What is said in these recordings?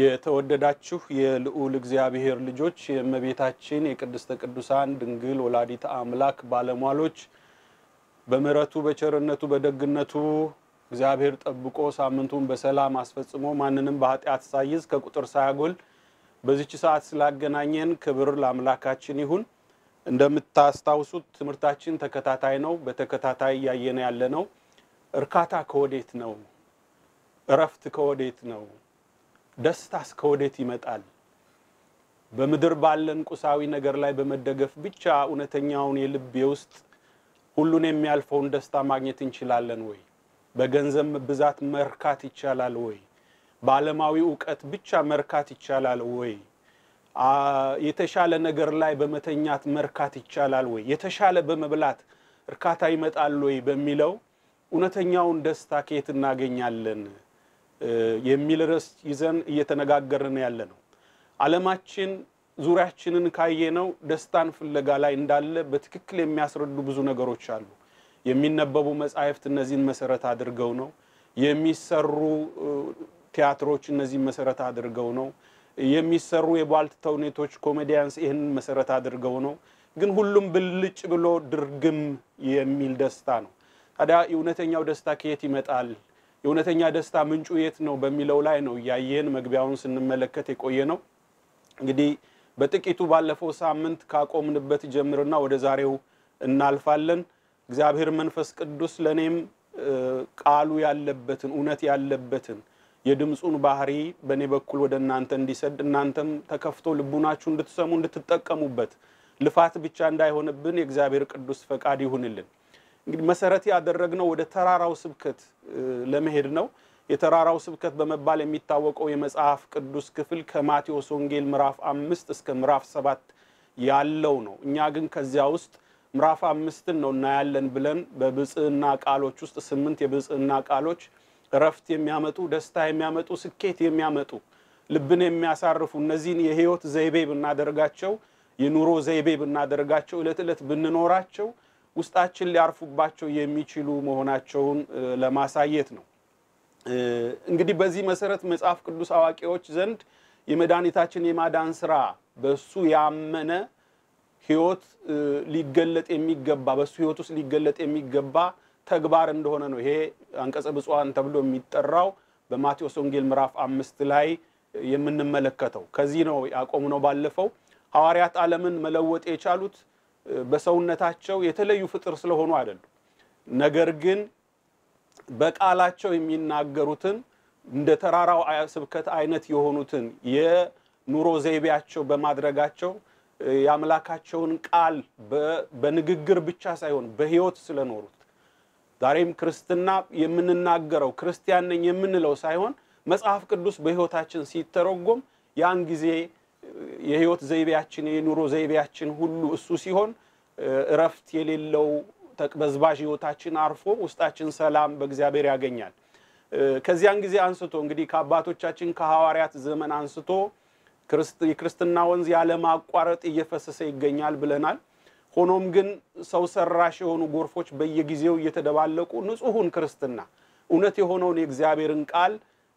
የተወደዳችሁ የልዑል እግዚአብሔር ልጆች የእመቤታችን የቅድስተ ቅዱሳን ድንግል ወላዲተ አምላክ ባለሟሎች በምሕረቱ በቸርነቱ በደግነቱ እግዚአብሔር ጠብቆ ሳምንቱን በሰላም አስፈጽሞ ማንንም በኃጢአት ሳይዝ ከቁጥር ሳያጎል በዚች ሰዓት ስላገናኘን ክብር ለአምላካችን ይሁን። እንደምታስታውሱት ትምህርታችን ተከታታይ ነው። በተከታታይ እያየን ያለ ነው። እርካታ ከወዴት ነው? እረፍት ከወዴት ነው? ደስታስ ከወዴት ይመጣል? በምድር ባለን ቁሳዊ ነገር ላይ በመደገፍ ብቻ እውነተኛውን የልብ የውስጥ ሁሉን የሚያልፈውን ደስታ ማግኘት እንችላለን ወይ? በገንዘብ ብዛት መርካት ይቻላል ወይ? በዓለማዊ እውቀት ብቻ መርካት ይቻላል ወይ? የተሻለ ነገር ላይ በመተኛት መርካት ይቻላል ወይ? የተሻለ በመብላት እርካታ ይመጣል ወይ? በሚለው እውነተኛውን ደስታ ከየት እናገኛለን የሚል ርዕስ ይዘን እየተነጋገርን ያለ ነው። ዓለማችን ዙሪያችንን ካየነው ደስታን ፍለጋ ላይ እንዳለ በትክክል የሚያስረዱ ብዙ ነገሮች አሉ። የሚነበቡ መጻሕፍት እነዚህን መሰረት አድርገው ነው። የሚሰሩ ቲያትሮች እነዚህን መሰረት አድርገው ነው። የሚሰሩ የቧልት ተውኔቶች ኮሜዲያንስ ይህንን መሰረት አድርገው ነው። ግን ሁሉም ብልጭ ብሎ ድርግም የሚል ደስታ ነው። ታዲያ የእውነተኛው ደስታ ከየት ይመጣል? የእውነተኛ ደስታ ምንጩ የት ነው? በሚለው ላይ ነው እያየን መግቢያውን ስንመለከት የቆየ ነው። እንግዲህ በጥቂቱ ባለፈው ሳምንት ካቆምንበት ጀምርና ወደ ዛሬው እናልፋለን። እግዚአብሔር መንፈስ ቅዱስ ለእኔም ቃሉ ያለበትን እውነት ያለበትን የድምፁን ባህሪ በእኔ በኩል ወደ እናንተ እንዲሰድ እናንተም ተከፍቶ ልቡናችሁ እንድትሰሙ እንድትጠቀሙበት ልፋት ብቻ እንዳይሆንብን የእግዚአብሔር ቅዱስ ፈቃድ ይሁንልን። እንግዲህ መሰረት ያደረግነው ወደ ተራራው ስብከት ለመሄድ ነው። የተራራው ስብከት በመባል የሚታወቀው የመጽሐፍ ቅዱስ ክፍል ከማቴዎስ ወንጌል ምዕራፍ አምስት እስከ ምዕራፍ ሰባት ያለው ነው። እኛ ግን ከዚያ ውስጥ ምዕራፍ አምስትን ነው እናያለን ብለን በብጽዕና ቃሎች ውስጥ ስምንት የብጽዕና ቃሎች እረፍት የሚያመጡ ደስታ የሚያመጡ ስኬት የሚያመጡ ልብን የሚያሳርፉ እነዚህን የህይወት ዘይቤ ብናደርጋቸው የኑሮ ዘይቤ ብናደርጋቸው ዕለት ዕለት ብንኖራቸው ውስጣችን ሊያርፉባቸው የሚችሉ መሆናቸውን ለማሳየት ነው። እንግዲህ በዚህ መሰረት መጽሐፍ ቅዱስ አዋቂዎች ዘንድ የመድኃኒታችን የማዳን ስራ በሱ ያመነ ህይወት ሊገለጥ የሚገባ በሱ ህይወት ውስጥ ሊገለጥ የሚገባ ተግባር እንደሆነ ነው። ይሄ አንቀጸ ብፁዓን ተብሎ የሚጠራው በማቴዎስ ወንጌል ምዕራፍ አምስት ላይ የምንመለከተው ከዚህ ነው ያቆምነው። ባለፈው ሐዋርያት ዓለምን መለወጥ የቻሉት በሰውነታቸው የተለዩ ፍጥር ስለሆኑ አይደሉም። ነገር ግን በቃላቸው የሚናገሩትን እንደ ተራራው ስብከት አይነት የሆኑትን የኑሮ ዘይቤያቸው በማድረጋቸው የአምላካቸውን ቃል በንግግር ብቻ ሳይሆን በህይወት ስለኖሩት ዛሬም ክርስትና የምንናገረው ክርስቲያን ነኝ የምንለው ሳይሆን መጽሐፍ ቅዱስ በህይወታችን ሲተረጎም ያን ጊዜ የህይወት ዘይቤያችን የኑሮ ዘይቤያችን ሁሉ እሱ ሲሆን እረፍት የሌለው ተቅበዝባዥ ህይወታችን አርፎ ውስጣችን ሰላም በእግዚአብሔር ያገኛል። ከዚያን ጊዜ አንስቶ እንግዲህ ከአባቶቻችን ከሐዋርያት ዘመን አንስቶ የክርስትና ወንዝ ያለማቋረጥ እየፈሰሰ ይገኛል ብለናል። ሆኖም ግን ሰው ሰራሽ የሆኑ ጎርፎች በየጊዜው እየተደባለቁ ንጹሑን ክርስትና እውነት የሆነውን የእግዚአብሔርን ቃል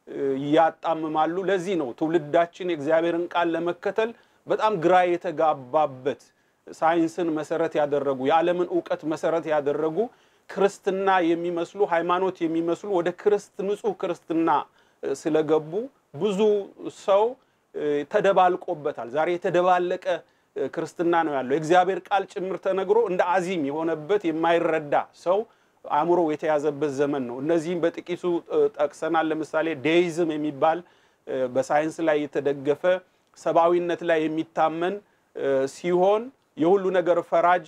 ያጣምማሉ። ለዚህ ነው ትውልዳችን የእግዚአብሔርን ቃል ለመከተል በጣም ግራ የተጋባበት ሳይንስን መሰረት ያደረጉ የዓለምን እውቀት መሰረት ያደረጉ ክርስትና የሚመስሉ ሃይማኖት የሚመስሉ ወደ ክርስት ንጹሕ ክርስትና ስለገቡ ብዙ ሰው ተደባልቆበታል። ዛሬ የተደባለቀ ክርስትና ነው ያለው። የእግዚአብሔር ቃል ጭምር ተነግሮ እንደ አዚም የሆነበት የማይረዳ ሰው አእምሮ የተያዘበት ዘመን ነው። እነዚህም በጥቂቱ ጠቅሰናል። ለምሳሌ ዴይዝም የሚባል በሳይንስ ላይ የተደገፈ ሰብአዊነት ላይ የሚታመን ሲሆን የሁሉ ነገር ፈራጅ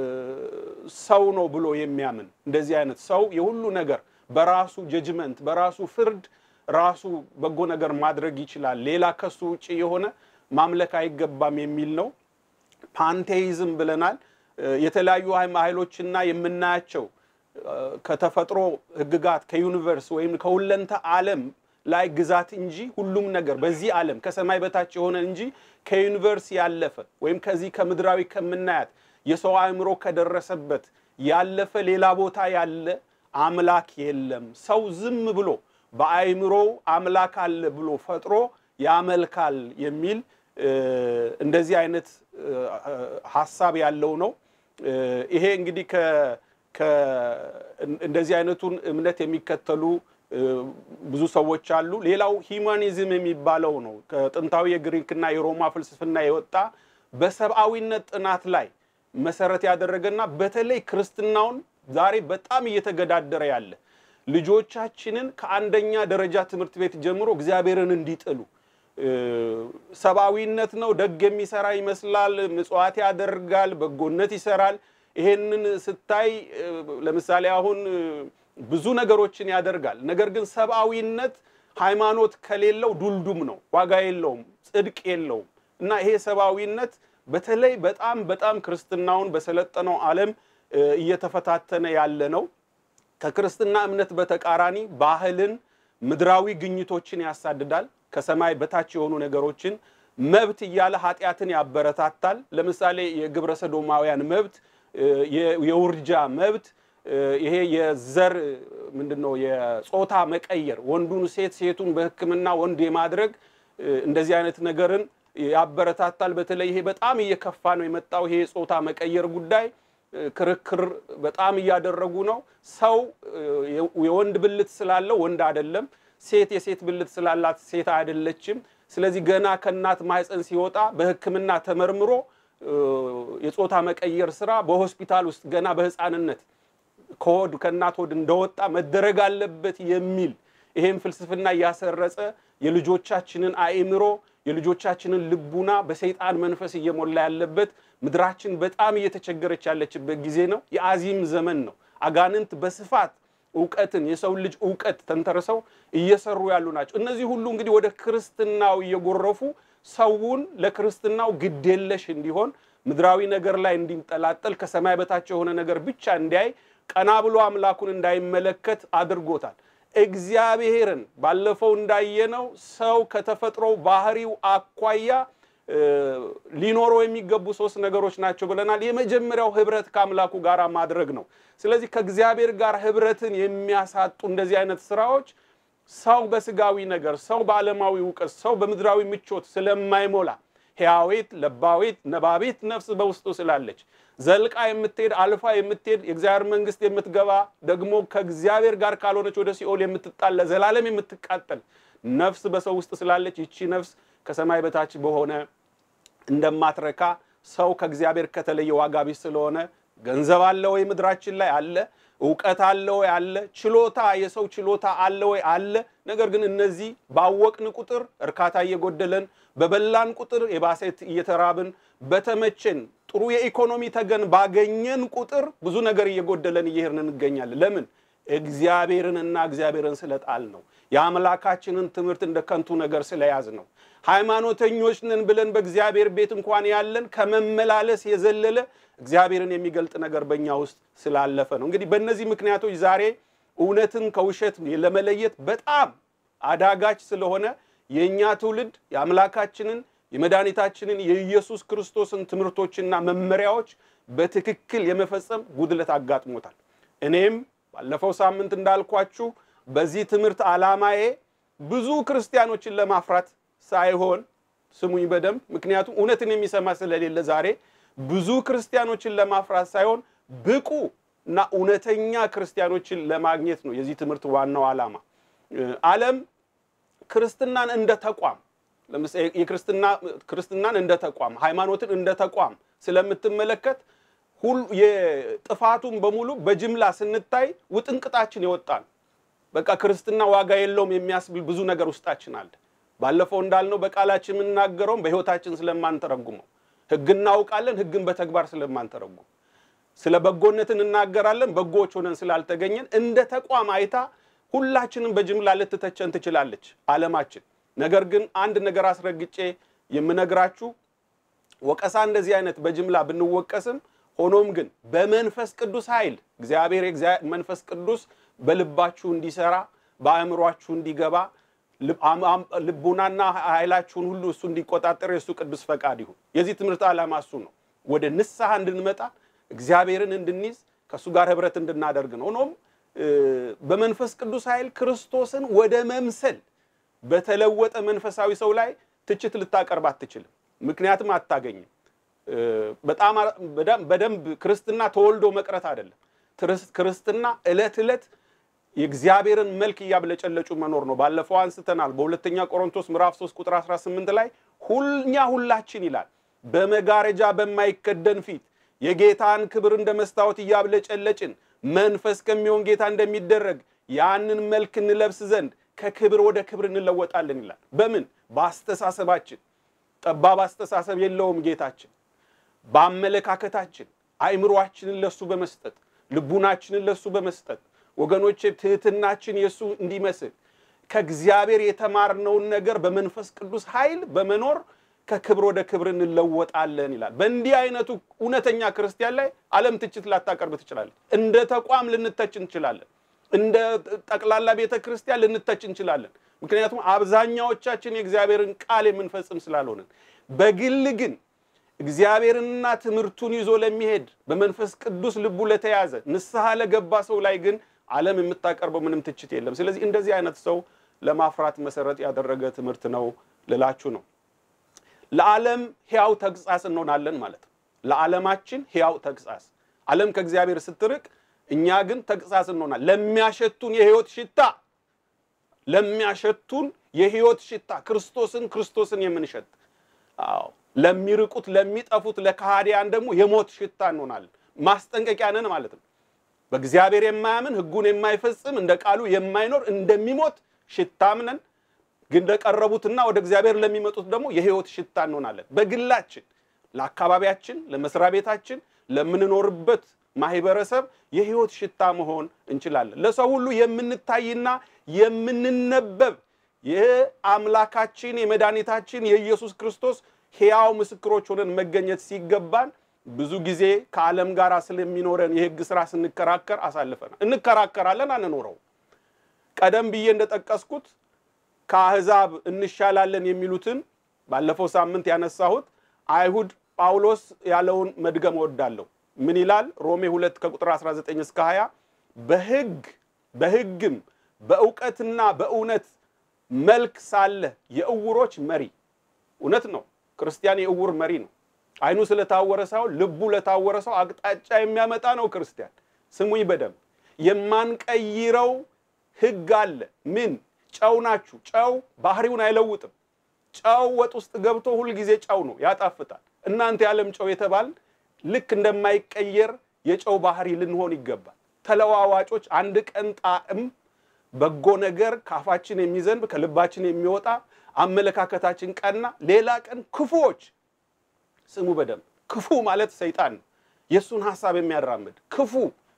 ሰው ነው ብሎ የሚያምን እንደዚህ አይነት ሰው የሁሉ ነገር በራሱ ጀጅመንት በራሱ ፍርድ ራሱ በጎ ነገር ማድረግ ይችላል፣ ሌላ ከሱ ውጭ የሆነ ማምለክ አይገባም የሚል ነው። ፓንቴይዝም ብለናል። የተለያዩ ኃይሎችና የምናያቸው ከተፈጥሮ ሕግጋት ከዩኒቨርስ ወይም ከሁለንተ ዓለም ላይ ግዛት እንጂ ሁሉም ነገር በዚህ ዓለም ከሰማይ በታች የሆነ እንጂ ከዩኒቨርስ ያለፈ ወይም ከዚህ ከምድራዊ ከምናያት የሰው አእምሮ ከደረሰበት ያለፈ ሌላ ቦታ ያለ አምላክ የለም። ሰው ዝም ብሎ በአእምሮው አምላክ አለ ብሎ ፈጥሮ ያመልካል የሚል እንደዚህ አይነት ሀሳብ ያለው ነው። ይሄ እንግዲህ እንደዚህ አይነቱን እምነት የሚከተሉ ብዙ ሰዎች አሉ። ሌላው ሂዩማኒዝም የሚባለው ነው። ከጥንታዊ የግሪክና የሮማ ፍልስፍና የወጣ በሰብአዊነት ጥናት ላይ መሰረት ያደረገና በተለይ ክርስትናውን ዛሬ በጣም እየተገዳደረ ያለ ልጆቻችንን ከአንደኛ ደረጃ ትምህርት ቤት ጀምሮ እግዚአብሔርን እንዲጥሉ ሰብአዊነት ነው፣ ደግ የሚሰራ ይመስላል፣ ምጽዋት ያደርጋል፣ በጎነት ይሰራል። ይሄንን ስታይ ለምሳሌ አሁን ብዙ ነገሮችን ያደርጋል። ነገር ግን ሰብአዊነት ሃይማኖት ከሌለው ዱልዱም ነው፣ ዋጋ የለውም፣ ጽድቅ የለውም እና ይሄ ሰብአዊነት በተለይ በጣም በጣም ክርስትናውን በሰለጠነው ዓለም እየተፈታተነ ያለ ነው። ከክርስትና እምነት በተቃራኒ ባህልን፣ ምድራዊ ግኝቶችን ያሳድዳል። ከሰማይ በታች የሆኑ ነገሮችን መብት እያለ ኃጢአትን ያበረታታል። ለምሳሌ የግብረ ሰዶማውያን መብት፣ የውርጃ መብት፣ ይሄ የዘር ምንድን ነው የጾታ መቀየር፣ ወንዱን ሴት ሴቱን በሕክምና ወንድ የማድረግ እንደዚህ አይነት ነገርን ያበረታታል። በተለይ ይሄ በጣም እየከፋ ነው የመጣው ይሄ የጾታ መቀየር ጉዳይ ክርክር በጣም እያደረጉ ነው። ሰው የወንድ ብልት ስላለው ወንድ አይደለም፣ ሴት የሴት ብልት ስላላት ሴት አይደለችም። ስለዚህ ገና ከእናት ማህፀን ሲወጣ በሕክምና ተመርምሮ የጾታ መቀየር ስራ በሆስፒታል ውስጥ ገና በህፃንነት ከሆድ ከእናት ሆድ እንደወጣ መደረግ አለበት የሚል ይሄም ፍልስፍና እያሰረጸ የልጆቻችንን አእምሮ የልጆቻችንን ልቡና በሰይጣን መንፈስ እየሞላ ያለበት ምድራችን በጣም እየተቸገረች ያለችበት ጊዜ ነው። የአዚም ዘመን ነው። አጋንንት በስፋት እውቀትን የሰው ልጅ እውቀት ተንተርሰው እየሰሩ ያሉ ናቸው። እነዚህ ሁሉ እንግዲህ ወደ ክርስትናው እየጎረፉ ሰውን ለክርስትናው ግዴለሽ እንዲሆን ምድራዊ ነገር ላይ እንዲንጠላጠል ከሰማይ በታች የሆነ ነገር ብቻ እንዲያይ ቀና ብሎ አምላኩን እንዳይመለከት አድርጎታል። እግዚአብሔርን ባለፈው እንዳየነው ሰው ከተፈጥሮው ባህሪው አኳያ ሊኖረው የሚገቡ ሶስት ነገሮች ናቸው ብለናል። የመጀመሪያው ህብረት ከአምላኩ ጋር ማድረግ ነው። ስለዚህ ከእግዚአብሔር ጋር ህብረትን የሚያሳጡ እንደዚህ አይነት ስራዎች ሰው በስጋዊ ነገር፣ ሰው በዓለማዊ እውቀት፣ ሰው በምድራዊ ምቾት ስለማይሞላ ሕያዊት ለባዊት ነባቢት ነፍስ በውስጡ ስላለች ዘልቃ የምትሄድ አልፋ የምትሄድ የእግዚአብሔር መንግስት የምትገባ ደግሞ ከእግዚአብሔር ጋር ካልሆነች ወደ ሲኦል የምትጣል ለዘላለም የምትቃጠል ነፍስ በሰው ውስጥ ስላለች ይቺ ነፍስ ከሰማይ በታች በሆነ እንደማትረካ ሰው ከእግዚአብሔር ከተለየ ዋጋ ቢስ ስለሆነ ገንዘብ አለ ወይ ምድራችን ላይ አለ፣ እውቀት አለ ወይ አለ፣ ችሎታ የሰው ችሎታ አለ ወይ አለ። ነገር ግን እነዚህ ባወቅን ቁጥር እርካታ እየጎደለን፣ በበላን ቁጥር የባሴት እየተራብን፣ በተመቸን ጥሩ የኢኮኖሚ ተገን ባገኘን ቁጥር ብዙ ነገር እየጎደለን እየሄድን እንገኛለን። ለምን? እግዚአብሔርንና እግዚአብሔርን ስለጣል ነው። የአምላካችንን ትምህርት እንደ ከንቱ ነገር ስለያዝ ነው። ሃይማኖተኞች ነን ብለን በእግዚአብሔር ቤት እንኳን ያለን ከመመላለስ የዘለለ እግዚአብሔርን የሚገልጥ ነገር በእኛ ውስጥ ስላለፈ ነው። እንግዲህ በእነዚህ ምክንያቶች ዛሬ እውነትን ከውሸት ለመለየት በጣም አዳጋች ስለሆነ የእኛ ትውልድ የአምላካችንን የመድኃኒታችንን የኢየሱስ ክርስቶስን ትምህርቶችና መመሪያዎች በትክክል የመፈጸም ጉድለት አጋጥሞታል። እኔም ባለፈው ሳምንት እንዳልኳችሁ በዚህ ትምህርት ዓላማዬ ብዙ ክርስቲያኖችን ለማፍራት ሳይሆን ስሙኝ በደንብ ምክንያቱም እውነትን የሚሰማ ስለሌለ ዛሬ ብዙ ክርስቲያኖችን ለማፍራት ሳይሆን ብቁ እና እውነተኛ ክርስቲያኖችን ለማግኘት ነው የዚህ ትምህርት ዋናው ዓላማ። ዓለም ክርስትናን እንደ ተቋም ለምሳሌ የክርስትና ክርስትናን እንደ ተቋም ሃይማኖትን እንደ ተቋም ስለምትመለከት ሁሉ የጥፋቱን በሙሉ በጅምላ ስንታይ ውጥንቅጣችን ይወጣል። በቃ ክርስትና ዋጋ የለውም የሚያስብል ብዙ ነገር ውስጣችን አለ። ባለፈው እንዳልነው በቃላችን የምንናገረውም በሕይወታችን ስለማንተረጉመው ሕግ እናውቃለን፣ ሕግን በተግባር ስለማንተረጉም ስለ በጎነት እንናገራለን፣ በጎዎች ሆነን ስላልተገኘን እንደ ተቋም አይታ ሁላችንም በጅምላ ልትተቸን ትችላለች ዓለማችን። ነገር ግን አንድ ነገር አስረግጬ የምነግራችሁ ወቀሳ እንደዚህ አይነት በጅምላ ብንወቀስም ሆኖም ግን በመንፈስ ቅዱስ ኃይል እግዚአብሔር መንፈስ ቅዱስ በልባችሁ እንዲሰራ በአእምሯችሁ እንዲገባ ልቡናና ኃይላችሁን ሁሉ እሱ እንዲቆጣጠር የእሱ ቅዱስ ፈቃድ ይሁን። የዚህ ትምህርት ዓላማ እሱ ነው። ወደ ንስሐ እንድንመጣ እግዚአብሔርን እንድንይዝ ከእሱ ጋር ህብረት እንድናደርግ ነው። ሆኖም በመንፈስ ቅዱስ ኃይል ክርስቶስን ወደ መምሰል በተለወጠ መንፈሳዊ ሰው ላይ ትችት ልታቀርብ አትችልም። ምክንያቱም አታገኝም። በጣም በደንብ ክርስትና ተወልዶ መቅረት አይደለም። ክርስትና ዕለት ዕለት የእግዚአብሔርን መልክ እያብለጨለጩ መኖር ነው። ባለፈው አንስተናል። በሁለተኛ ቆሮንቶስ ምዕራፍ 3 ቁጥር 18 ላይ ሁኛ ሁላችን ይላል በመጋረጃ በማይከደን ፊት የጌታን ክብር እንደ መስታወት እያብለጨለጭን መንፈስ ከሚሆን ጌታ እንደሚደረግ ያንን መልክ እንለብስ ዘንድ ከክብር ወደ ክብር እንለወጣለን ይላል። በምን? በአስተሳሰባችን። ጠባብ አስተሳሰብ የለውም ጌታችን። በአመለካከታችን አእምሯችንን ለሱ በመስጠት ልቡናችንን ለሱ በመስጠት ወገኖች ትህትናችን የእሱ እንዲመስል ከእግዚአብሔር የተማርነውን ነገር በመንፈስ ቅዱስ ኃይል በመኖር ከክብር ወደ ክብር እንለወጣለን ይላል። በእንዲህ አይነቱ እውነተኛ ክርስቲያን ላይ ዓለም ትችት ላታቀርብ ትችላለች። እንደ ተቋም ልንተች እንችላለን። እንደ ጠቅላላ ቤተ ክርስቲያን ልንተች እንችላለን። ምክንያቱም አብዛኛዎቻችን የእግዚአብሔርን ቃል የምንፈጽም ስላልሆንን፣ በግል ግን እግዚአብሔርንና ትምህርቱን ይዞ ለሚሄድ በመንፈስ ቅዱስ ልቡ ለተያዘ ንስሐ ለገባ ሰው ላይ ግን ዓለም የምታቀርበው ምንም ትችት የለም። ስለዚህ እንደዚህ አይነት ሰው ለማፍራት መሰረት ያደረገ ትምህርት ነው ልላችሁ ነው። ለዓለም ሕያው ተግሣጽ እንሆናለን ማለት ነው። ለዓለማችን ሕያው ተግሣጽ፣ ዓለም ከእግዚአብሔር ስትርቅ፣ እኛ ግን ተግሣጽ እንሆናለን። ለሚያሸቱን የሕይወት ሽታ ለሚያሸቱን የሕይወት ሽታ ክርስቶስን ክርስቶስን የምንሸት አዎ፣ ለሚርቁት ለሚጠፉት ለካህዲያን ደግሞ የሞት ሽታ እንሆናለን። ማስጠንቀቂያ ነን ማለት ነው። በእግዚአብሔር የማያምን ሕጉን የማይፈጽም እንደ ቃሉ የማይኖር እንደሚሞት ሽታም ነን ግን ለቀረቡትና ወደ እግዚአብሔር ለሚመጡት ደግሞ የሕይወት ሽታ እንሆናለን። በግላችን ለአካባቢያችን፣ ለመስሪያ ቤታችን፣ ለምንኖርበት ማህበረሰብ የሕይወት ሽታ መሆን እንችላለን። ለሰው ሁሉ የምንታይና የምንነበብ የአምላካችን የመድኃኒታችን የኢየሱስ ክርስቶስ ሕያው ምስክሮች ሆነን መገኘት ሲገባን ብዙ ጊዜ ከዓለም ጋር ስለሚኖረን የሕግ ስራ ስንከራከር አሳልፈናል። እንከራከራለን፣ አንኖረው። ቀደም ብዬ እንደጠቀስኩት ከአሕዛብ እንሻላለን የሚሉትን ባለፈው ሳምንት ያነሳሁት አይሁድ ጳውሎስ ያለውን መድገም እወዳለሁ። ምን ይላል? ሮሜ 2 ከቁጥር 19 እስከ 20 በሕግ በሕግም በእውቀትና በእውነት መልክ ሳለ የእውሮች መሪ። እውነት ነው። ክርስቲያን የእውር መሪ ነው። አይኑ ስለታወረ ሳይሆን ልቡ ለታወረ ሰው አቅጣጫ የሚያመጣ ነው ክርስቲያን። ስሙኝ በደንብ የማንቀይረው ሕግ አለ። ምን ጨው ናችሁ። ጨው ባህሪውን አይለውጥም። ጨው ወጥ ውስጥ ገብቶ ሁልጊዜ ጨው ነው፣ ያጣፍጣል። እናንተ የዓለም ጨው የተባል ልክ እንደማይቀየር የጨው ባህሪ ልንሆን ይገባል። ተለዋዋጮች፣ አንድ ቀን ጣዕም በጎ ነገር ካፋችን የሚዘንብ ከልባችን የሚወጣ አመለካከታችን ቀና፣ ሌላ ቀን ክፉዎች። ስሙ በደንብ ክፉ ማለት ሰይጣን ነው፣ የእሱን ሀሳብ የሚያራምድ ክፉ።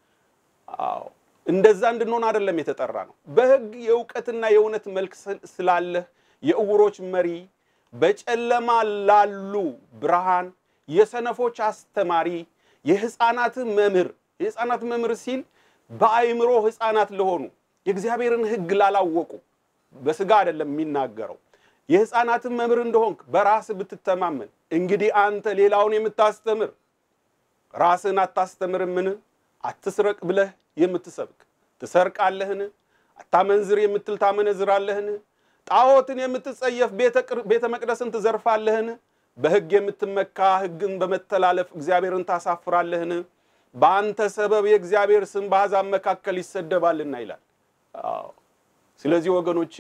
አዎ እንደዛ እንድንሆን አይደለም የተጠራ ነው። በሕግ የእውቀትና የእውነት መልክ ስላለህ የእውሮች መሪ፣ በጨለማ ላሉ ብርሃን፣ የሰነፎች አስተማሪ፣ የሕፃናት መምህር። የሕፃናት መምህር ሲል በአእምሮ ሕፃናት ለሆኑ የእግዚአብሔርን ሕግ ላላወቁ በስጋ አይደለም የሚናገረው። የሕፃናትን መምህር እንደሆንክ በራስ ብትተማመን፣ እንግዲህ አንተ ሌላውን የምታስተምር ራስህን አታስተምርምን? አትስረቅ ብለህ የምትሰብክ ትሰርቃለህን? አታመንዝር የምትል ታመነዝራለህን? ጣዖትን የምትጸየፍ ቤተ መቅደስን ትዘርፋለህን? በሕግ የምትመካ ሕግን በመተላለፍ እግዚአብሔርን ታሳፍራለህን? በአንተ ሰበብ የእግዚአብሔር ስም በአሕዛብ መካከል ይሰደባልና ይላል። አዎ። ስለዚህ ወገኖቼ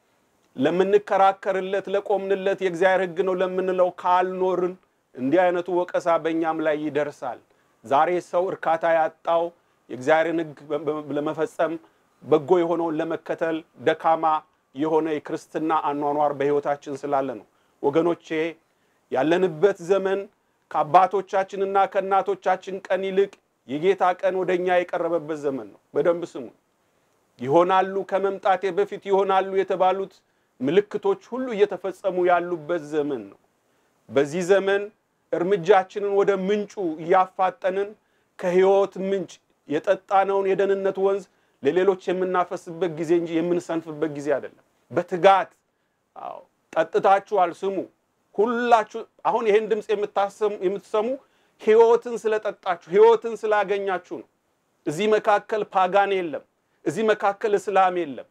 ለምንከራከርለት ለቆምንለት የእግዚአብሔር ሕግ ነው ለምንለው ካልኖርን እንዲህ አይነቱ ወቀሳ በእኛም ላይ ይደርሳል። ዛሬ ሰው እርካታ ያጣው የእግዚአብሔርን ሕግ ለመፈጸም በጎ የሆነውን ለመከተል ደካማ የሆነ የክርስትና አኗኗር በሕይወታችን ስላለ ነው። ወገኖቼ ያለንበት ዘመን ከአባቶቻችንና ከእናቶቻችን ቀን ይልቅ የጌታ ቀን ወደ እኛ የቀረበበት ዘመን ነው። በደንብ ስሙ። ይሆናሉ ከመምጣቴ በፊት ይሆናሉ የተባሉት ምልክቶች ሁሉ እየተፈጸሙ ያሉበት ዘመን ነው። በዚህ ዘመን እርምጃችንን ወደ ምንጩ እያፋጠንን ከሕይወት ምንጭ የጠጣነውን የደህንነት ወንዝ ለሌሎች የምናፈስበት ጊዜ እንጂ የምንሰንፍበት ጊዜ አይደለም። በትጋት አዎ፣ ጠጥታችኋል። ስሙ ሁላችሁ። አሁን ይህን ድምፅ የምትሰሙ ሕይወትን ስለጠጣችሁ ሕይወትን ስላገኛችሁ ነው። እዚህ መካከል ፓጋን የለም። እዚህ መካከል እስላም የለም።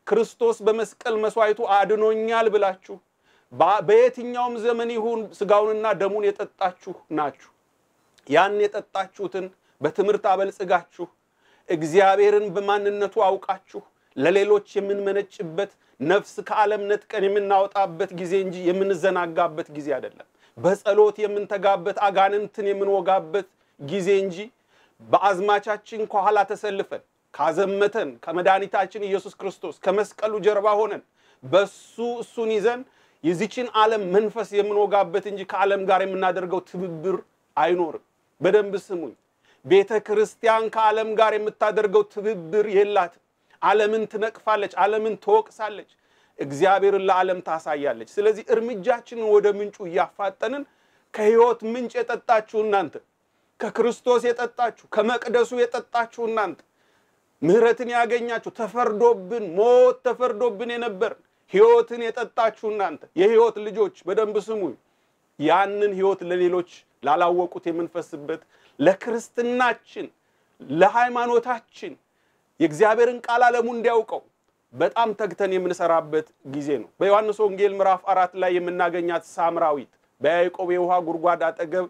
ክርስቶስ በመስቀል መስዋዕቱ አድኖኛል ብላችሁ በየትኛውም ዘመን ይሁን ስጋውንና ደሙን የጠጣችሁ ናችሁ። ያን የጠጣችሁትን በትምህርት አበልጽጋችሁ እግዚአብሔርን በማንነቱ አውቃችሁ ለሌሎች የምንመነጭበት ነፍስ ከዓለም ነጥቀን የምናወጣበት ጊዜ እንጂ የምንዘናጋበት ጊዜ አይደለም። በጸሎት የምንተጋበት አጋንንትን የምንወጋበት ጊዜ እንጂ በአዝማቻችን ከኋላ ተሰልፈን ካዘመተን ከመድኃኒታችን ኢየሱስ ክርስቶስ ከመስቀሉ ጀርባ ሆነን በሱ እሱን ይዘን የዚችን ዓለም መንፈስ የምንወጋበት እንጂ ከዓለም ጋር የምናደርገው ትብብር አይኖርም። በደንብ ስሙኝ። ቤተ ክርስቲያን ከዓለም ጋር የምታደርገው ትብብር የላትም። ዓለምን ትነቅፋለች፣ ዓለምን ትወቅሳለች፣ እግዚአብሔርን ለዓለም ታሳያለች። ስለዚህ እርምጃችንን ወደ ምንጩ እያፋጠንን ከሕይወት ምንጭ የጠጣችሁ እናንተ፣ ከክርስቶስ የጠጣችሁ ከመቅደሱ የጠጣችሁ እናንተ፣ ምሕረትን ያገኛችሁ ተፈርዶብን ሞት ተፈርዶብን የነበርን ሕይወትን የጠጣችሁ እናንተ የሕይወት ልጆች በደንብ ስሙኝ። ያንን ሕይወት ለሌሎች ላላወቁት የምንፈስበት ለክርስትናችን ለሃይማኖታችን የእግዚአብሔርን ቃል ዓለሙ እንዲያውቀው በጣም ተግተን የምንሰራበት ጊዜ ነው። በዮሐንስ ወንጌል ምዕራፍ አራት ላይ የምናገኛት ሳምራዊት በያዕቆብ የውሃ ጉድጓድ አጠገብ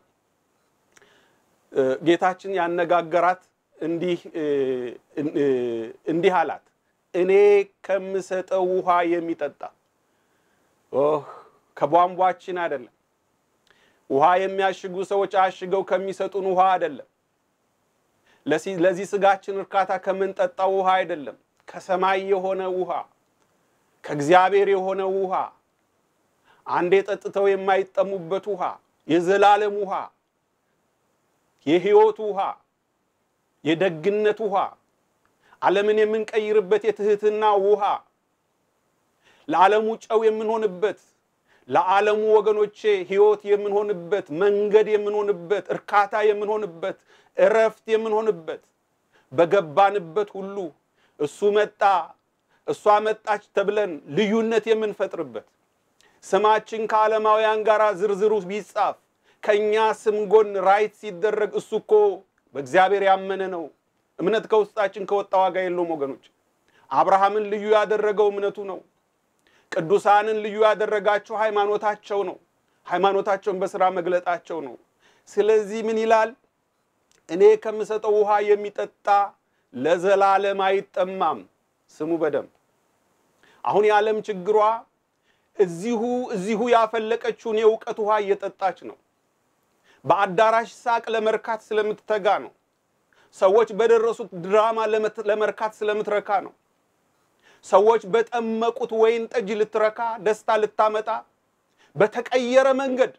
ጌታችን ያነጋገራት እንዲህ እንዲህ አላት፣ እኔ ከምሰጠው ውሃ የሚጠጣ ከቧንቧችን አይደለም። ውሃ የሚያሽጉ ሰዎች አሽገው ከሚሰጡን ውሃ አይደለም። ለዚህ ስጋችን እርካታ ከምንጠጣው ውሃ አይደለም። ከሰማይ የሆነ ውሃ፣ ከእግዚአብሔር የሆነ ውሃ፣ አንዴ ጠጥተው የማይጠሙበት ውሃ፣ የዘላለም ውሃ፣ የሕይወት ውሃ፣ የደግነት ውሃ፣ ዓለምን የምንቀይርበት የትህትና ውሃ፣ ለዓለሙ ጨው የምንሆንበት ለዓለሙ ወገኖቼ ሕይወት የምንሆንበት መንገድ የምንሆንበት እርካታ የምንሆንበት እረፍት የምንሆንበት በገባንበት ሁሉ እሱ መጣ እሷ መጣች ተብለን ልዩነት የምንፈጥርበት ስማችን ከዓለማውያን ጋር ዝርዝሩ ቢጻፍ ከእኛ ስም ጎን ራይት ሲደረግ እሱ እኮ በእግዚአብሔር ያመነ ነው። እምነት ከውስጣችን ከወጣ ዋጋ የለውም ወገኖች። አብርሃምን ልዩ ያደረገው እምነቱ ነው። ቅዱሳንን ልዩ ያደረጋቸው ሃይማኖታቸው ነው። ሃይማኖታቸውን በስራ መግለጣቸው ነው። ስለዚህ ምን ይላል? እኔ ከምሰጠው ውሃ የሚጠጣ ለዘላለም አይጠማም። ስሙ በደንብ አሁን የዓለም ችግሯ እዚሁ እዚሁ ያፈለቀችውን የእውቀት ውሃ እየጠጣች ነው። በአዳራሽ ሳቅ ለመርካት ስለምትተጋ ነው። ሰዎች በደረሱት ድራማ ለመርካት ስለምትረካ ነው። ሰዎች በጠመቁት ወይን ጠጅ ልትረካ ደስታ ልታመጣ በተቀየረ መንገድ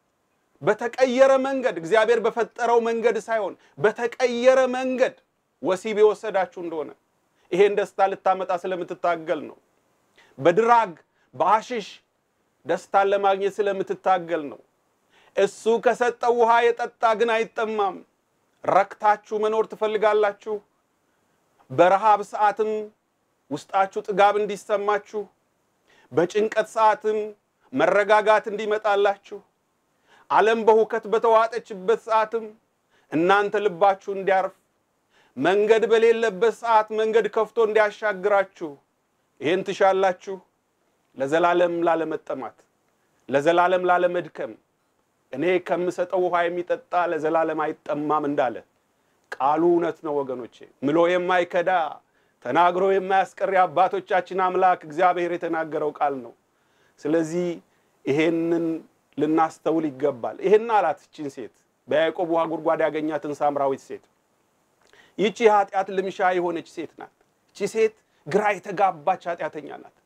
በተቀየረ መንገድ እግዚአብሔር በፈጠረው መንገድ ሳይሆን በተቀየረ መንገድ ወሲብ የወሰዳችሁ እንደሆነ ይሄን ደስታ ልታመጣ ስለምትታገል ነው። በድራግ በአሽሽ ደስታን ለማግኘት ስለምትታገል ነው። እሱ ከሰጠው ውሃ የጠጣ ግን አይጠማም። ረክታችሁ መኖር ትፈልጋላችሁ። በረሃብ ሰዓትም ውስጣችሁ ጥጋብ እንዲሰማችሁ፣ በጭንቀት ሰዓትም መረጋጋት እንዲመጣላችሁ፣ ዓለም በሁከት በተዋጠችበት ሰዓትም እናንተ ልባችሁ እንዲያርፍ፣ መንገድ በሌለበት ሰዓት መንገድ ከፍቶ እንዲያሻግራችሁ ይሄን ትሻላችሁ። ለዘላለም ላለመጠማት፣ ለዘላለም ላለመድከም እኔ ከምሰጠው ውሃ የሚጠጣ ለዘላለም አይጠማም እንዳለ ቃሉ እውነት ነው ወገኖቼ። ምሎ የማይከዳ ተናግሮ የማያስቀር የአባቶቻችን አምላክ እግዚአብሔር የተናገረው ቃል ነው። ስለዚህ ይሄንን ልናስተውል ይገባል። ይሄን አላት ይችን ሴት በያዕቆብ ውሃ ጉድጓድ ያገኛትን ሳምራዊት ሴት። ይቺ የኃጢአት ልምሻ የሆነች ሴት ናት። ይቺ ሴት ግራ የተጋባች ኃጢአተኛ ናት።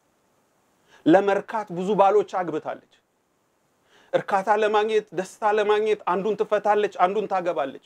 ለመርካት ብዙ ባሎች አግብታለች። እርካታ ለማግኘት ደስታ ለማግኘት አንዱን ትፈታለች፣ አንዱን ታገባለች።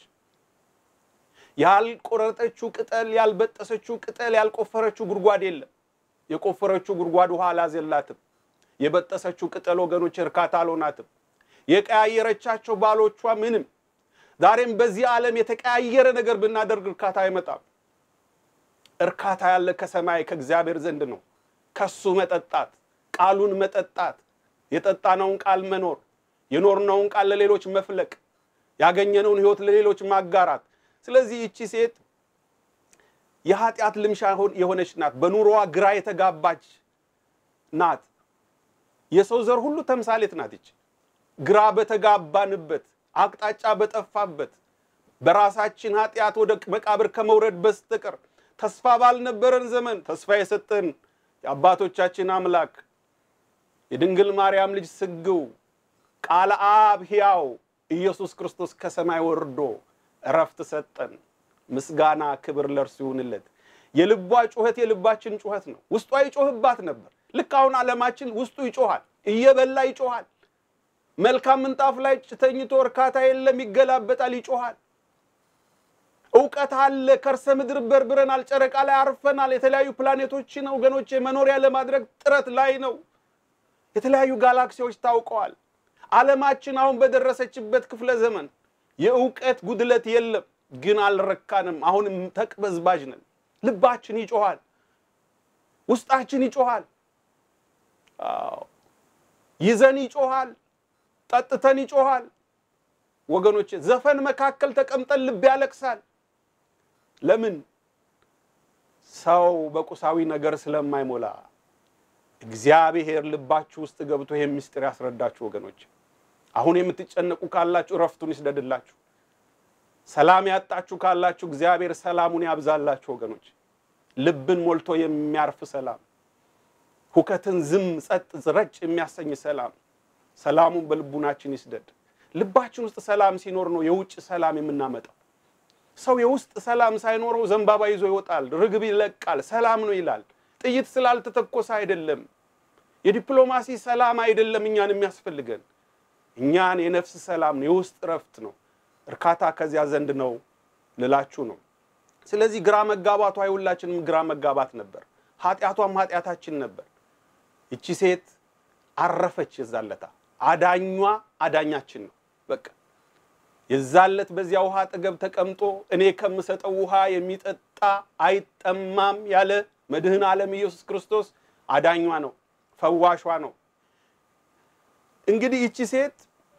ያልቆረጠችው ቅጠል፣ ያልበጠሰችው ቅጠል፣ ያልቆፈረችው ጉድጓድ የለም። የቆፈረችው ጉድጓድ ውሃ አላዘላትም። የበጠሰችው ቅጠል ወገኖች እርካታ አልሆናትም። የቀያየረቻቸው ባሎቿ ምንም። ዛሬም በዚህ ዓለም የተቀያየረ ነገር ብናደርግ እርካታ አይመጣም። እርካታ ያለ ከሰማይ ከእግዚአብሔር ዘንድ ነው። ከሱ መጠጣት፣ ቃሉን መጠጣት፣ የጠጣነውን ቃል መኖር፣ የኖርነውን ቃል ለሌሎች መፍለቅ፣ ያገኘነውን ሕይወት ለሌሎች ማጋራት። ስለዚህ ይቺ ሴት የኃጢአት ልምሻ የሆነች ናት። በኑሮዋ ግራ የተጋባች ናት። የሰው ዘር ሁሉ ተምሳሌት ናት። ይች ግራ በተጋባንበት አቅጣጫ በጠፋበት በራሳችን ኃጢአት ወደ መቃብር ከመውረድ በስተቀር ተስፋ ባልነበረን ዘመን ተስፋ የሰጠን የአባቶቻችን አምላክ የድንግል ማርያም ልጅ ስግው ቃለ አብ ሕያው ኢየሱስ ክርስቶስ ከሰማይ ወርዶ እረፍት ሰጠን። ምስጋና ክብር ለእርሱ ይሁንለት። የልቧ ጩኸት የልባችን ጩኸት ነው። ውስጧ ይጮህባት ነበር። ልክ አሁን ዓለማችን ውስጡ ይጮሃል፣ እየበላ ይጮሃል። መልካም ምንጣፍ ላይ ተኝቶ እርካታ የለም፣ ይገላበጣል፣ ይጮሃል። እውቀት አለ፣ ከርሰ ምድር በርብረናል፣ ጨረቃ ላይ አርፈናል። የተለያዩ ፕላኔቶችን ወገኖች መኖሪያ ለማድረግ ጥረት ላይ ነው። የተለያዩ ጋላክሲዎች ታውቀዋል። ዓለማችን አሁን በደረሰችበት ክፍለ ዘመን የእውቀት ጉድለት የለም፣ ግን አልረካንም። አሁንም ተቅበዝባዥ ነን። ልባችን ይጮሃል፣ ውስጣችን ይጮሃል፣ ይዘን ይጮሃል፣ ጠጥተን ይጮሃል። ወገኖች ዘፈን መካከል ተቀምጠን ልብ ያለቅሳል። ለምን? ሰው በቁሳዊ ነገር ስለማይሞላ እግዚአብሔር ልባችሁ ውስጥ ገብቶ ይህን ምስጢር ያስረዳችሁ ወገኖች። አሁን የምትጨነቁ ካላችሁ እረፍቱን ይስደድላችሁ። ሰላም ያጣችሁ ካላችሁ እግዚአብሔር ሰላሙን ያብዛላችሁ ወገኖች። ልብን ሞልቶ የሚያርፍ ሰላም፣ ሁከትን ዝም ጸጥ ረጭ የሚያሰኝ ሰላም፣ ሰላሙን በልቡናችን ይስደድ። ልባችን ውስጥ ሰላም ሲኖር ነው የውጭ ሰላም የምናመጣው። ሰው የውስጥ ሰላም ሳይኖረው ዘንባባ ይዞ ይወጣል፣ ርግብ ይለቃል፣ ሰላም ነው ይላል። ጥይት ስላልተተኮሰ አይደለም። የዲፕሎማሲ ሰላም አይደለም እኛን የሚያስፈልገን። እኛን የነፍስ ሰላም ነው፣ የውስጥ እረፍት ነው፣ እርካታ ከዚያ ዘንድ ነው ልላችሁ ነው። ስለዚህ ግራ መጋባቷ የሁላችንም ግራ መጋባት ነበር፣ ኃጢአቷም ኃጢአታችን ነበር። ይቺ ሴት አረፈች። የዛለታ አዳኟ አዳኛችን ነው። በቃ የዛለት በዚያ ውሃ አጠገብ ተቀምጦ እኔ ከምሰጠው ውሃ የሚጠጣ አይጠማም ያለ መድህን ዓለም ኢየሱስ ክርስቶስ አዳኟ ነው፣ ፈዋሿ ነው። እንግዲህ ይቺ ሴት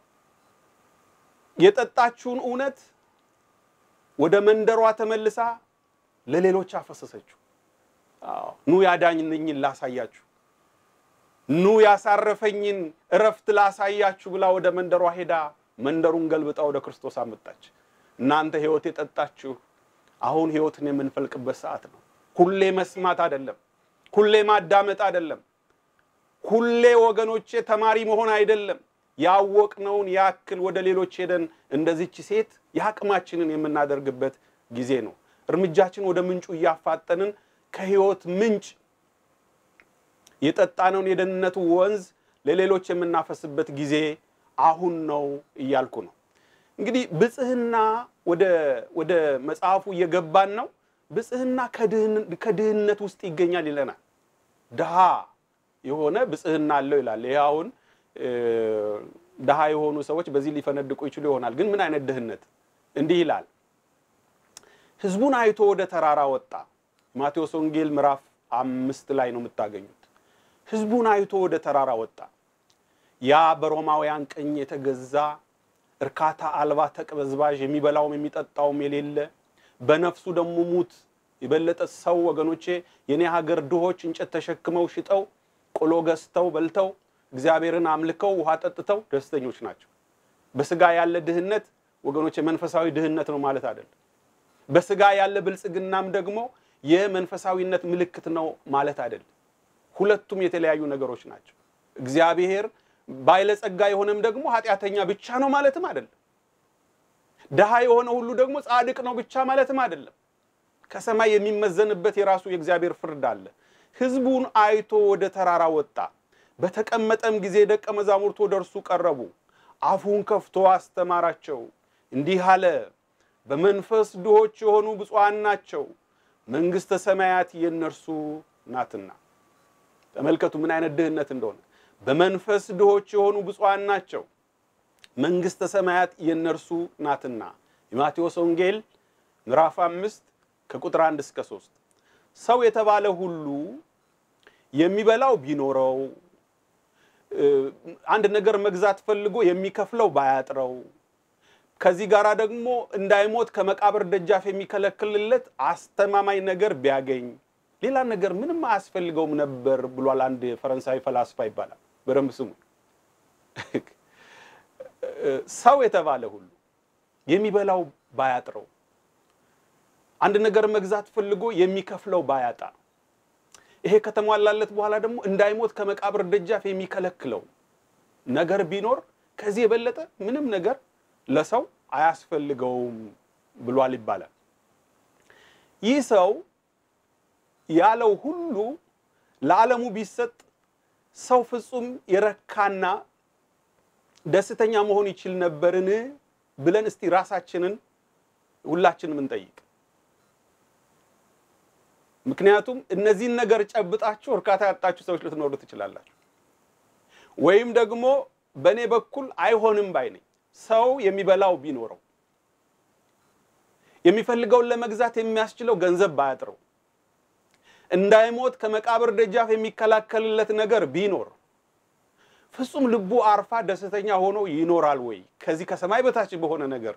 የጠጣችውን እውነት ወደ መንደሯ ተመልሳ ለሌሎች አፈሰሰችው። ኑ ያዳኝኝን ላሳያችሁ፣ ኑ ያሳረፈኝን እረፍት ላሳያችሁ ብላ ወደ መንደሯ ሄዳ መንደሩን ገልብጣ ወደ ክርስቶስ አመጣች። እናንተ ሕይወት የጠጣችሁ አሁን ሕይወትን የምንፈልቅበት ሰዓት ነው። ሁሌ መስማት አይደለም፣ ሁሌ ማዳመጥ አይደለም፣ ሁሌ ወገኖቼ ተማሪ መሆን አይደለም። ያወቅነውን ያክል ወደ ሌሎች ሄደን እንደዚች ሴት የአቅማችንን የምናደርግበት ጊዜ ነው። እርምጃችን ወደ ምንጩ እያፋጠንን ከሕይወት ምንጭ የጠጣነውን የደህንነቱ ወንዝ ለሌሎች የምናፈስበት ጊዜ አሁን ነው እያልኩ ነው። እንግዲህ ብጽህና ወደ መጽሐፉ እየገባን ነው። ብጽህና ከድህነት ውስጥ ይገኛል ይለናል። ድሃ የሆነ ብጽህና አለው ይላል። ይህ አሁን ድሃ የሆኑ ሰዎች በዚህ ሊፈነድቁ ይችሉ ይሆናል። ግን ምን አይነት ድህነት? እንዲህ ይላል፣ ሕዝቡን አይቶ ወደ ተራራ ወጣ። ማቴዎስ ወንጌል ምዕራፍ አምስት ላይ ነው የምታገኙት። ሕዝቡን አይቶ ወደ ተራራ ወጣ። ያ በሮማውያን ቅኝ የተገዛ እርካታ አልባ ተቅበዝባዥ የሚበላውም የሚጠጣውም የሌለ በነፍሱ ደግሞ ሙት የበለጠ ሰው ወገኖቼ፣ የኔ ሀገር ድሆች እንጨት ተሸክመው ሽጠው ቆሎ ገዝተው በልተው እግዚአብሔርን አምልከው ውሃ ጠጥተው ደስተኞች ናቸው። በስጋ ያለ ድህነት ወገኖቼ መንፈሳዊ ድህነት ነው ማለት አይደለም። በስጋ ያለ ብልጽግናም ደግሞ የመንፈሳዊነት ምልክት ነው ማለት አይደለም። ሁለቱም የተለያዩ ነገሮች ናቸው። እግዚአብሔር ባለጸጋ የሆነም ደግሞ ኃጢአተኛ ብቻ ነው ማለትም አይደለም። ድሃ የሆነ ሁሉ ደግሞ ጻድቅ ነው ብቻ ማለትም አይደለም። ከሰማይ የሚመዘንበት የራሱ የእግዚአብሔር ፍርድ አለ። ሕዝቡን አይቶ ወደ ተራራ ወጣ። በተቀመጠም ጊዜ ደቀ መዛሙርቱ ወደ እርሱ ቀረቡ። አፉን ከፍቶ አስተማራቸው፣ እንዲህ አለ፣ በመንፈስ ድሆች የሆኑ ብፁዓን ናቸው፣ መንግሥተ ሰማያት የእነርሱ ናትና። ተመልከቱ ምን አይነት ድህነት እንደሆነ። በመንፈስ ድሆች የሆኑ ብፁዓን ናቸው፣ መንግሥተ ሰማያት የእነርሱ ናትና። የማቴዎስ ወንጌል ምዕራፍ አምስት ከቁጥር አንድ እስከ ሶስት ሰው የተባለ ሁሉ የሚበላው ቢኖረው አንድ ነገር መግዛት ፈልጎ የሚከፍለው ባያጥረው ከዚህ ጋር ደግሞ እንዳይሞት ከመቃብር ደጃፍ የሚከለክልለት አስተማማኝ ነገር ቢያገኝ ሌላ ነገር ምንም አያስፈልገውም ነበር ብሏል። አንድ የፈረንሳይ ፈላስፋ ይባላል። በደንብ ስሙ። ሰው የተባለ ሁሉ የሚበላው ባያጥረው፣ አንድ ነገር መግዛት ፈልጎ የሚከፍለው ባያጣ፣ ይሄ ከተሟላለት በኋላ ደግሞ እንዳይሞት ከመቃብር ደጃፍ የሚከለክለው ነገር ቢኖር ከዚህ የበለጠ ምንም ነገር ለሰው አያስፈልገውም ብሏል ይባላል። ይህ ሰው ያለው ሁሉ ለዓለሙ ቢሰጥ ሰው ፍጹም የረካና ደስተኛ መሆን ይችል ነበርን ብለን እስቲ ራሳችንን ሁላችንም እንጠይቅ። ምክንያቱም እነዚህን ነገር ጨብጣችሁ እርካታ ያጣችሁ ሰዎች ልትኖሩ ትችላላችሁ። ወይም ደግሞ በእኔ በኩል አይሆንም ባይ ነኝ። ሰው የሚበላው ቢኖረው የሚፈልገውን ለመግዛት የሚያስችለው ገንዘብ ባያጥረው እንዳይሞት ከመቃብር ደጃፍ የሚከላከልለት ነገር ቢኖር ፍጹም ልቡ አርፋ ደስተኛ ሆኖ ይኖራል ወይ ከዚህ ከሰማይ በታች በሆነ ነገር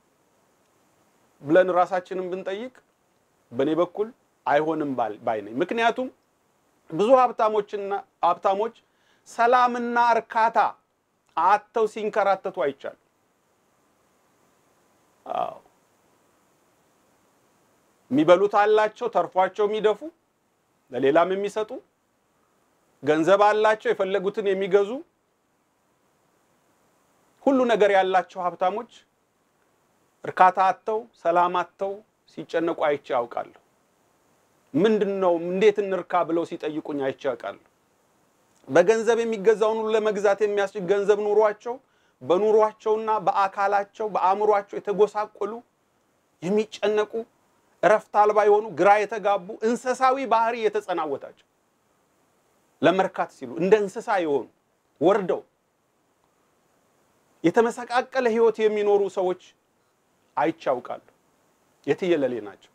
ብለን ራሳችንን ብንጠይቅ በእኔ በኩል አይሆንም ባይ ነኝ። ምክንያቱም ብዙ ሀብታሞችና ሀብታሞች ሰላምና እርካታ አጥተው ሲንከራተቱ አይቻሉ። አዎ የሚበሉት አላቸው ተርፏቸው የሚደፉ ለሌላም የሚሰጡ ገንዘብ አላቸው የፈለጉትን የሚገዙ ሁሉ ነገር ያላቸው ሀብታሞች እርካታ አጥተው ሰላም አጥተው ሲጨነቁ አይቼ ያውቃለሁ። ምንድን ነው እንዴት እንርካ ብለው ሲጠይቁኝ አይቼ ያውቃለሁ። በገንዘብ የሚገዛውን ሁሉ ለመግዛት የሚያስችል ገንዘብ ኑሯቸው በኑሯቸውና በአካላቸው በአእምሯቸው የተጎሳቆሉ የሚጨነቁ እረፍት አልባ የሆኑ ግራ የተጋቡ እንስሳዊ ባህሪ የተጸናወታቸው ለመርካት ሲሉ እንደ እንስሳ የሆኑ ወርደው የተመሰቃቀለ ሕይወት የሚኖሩ ሰዎች አይቻውቃሉ። የትየለሌ ናቸው።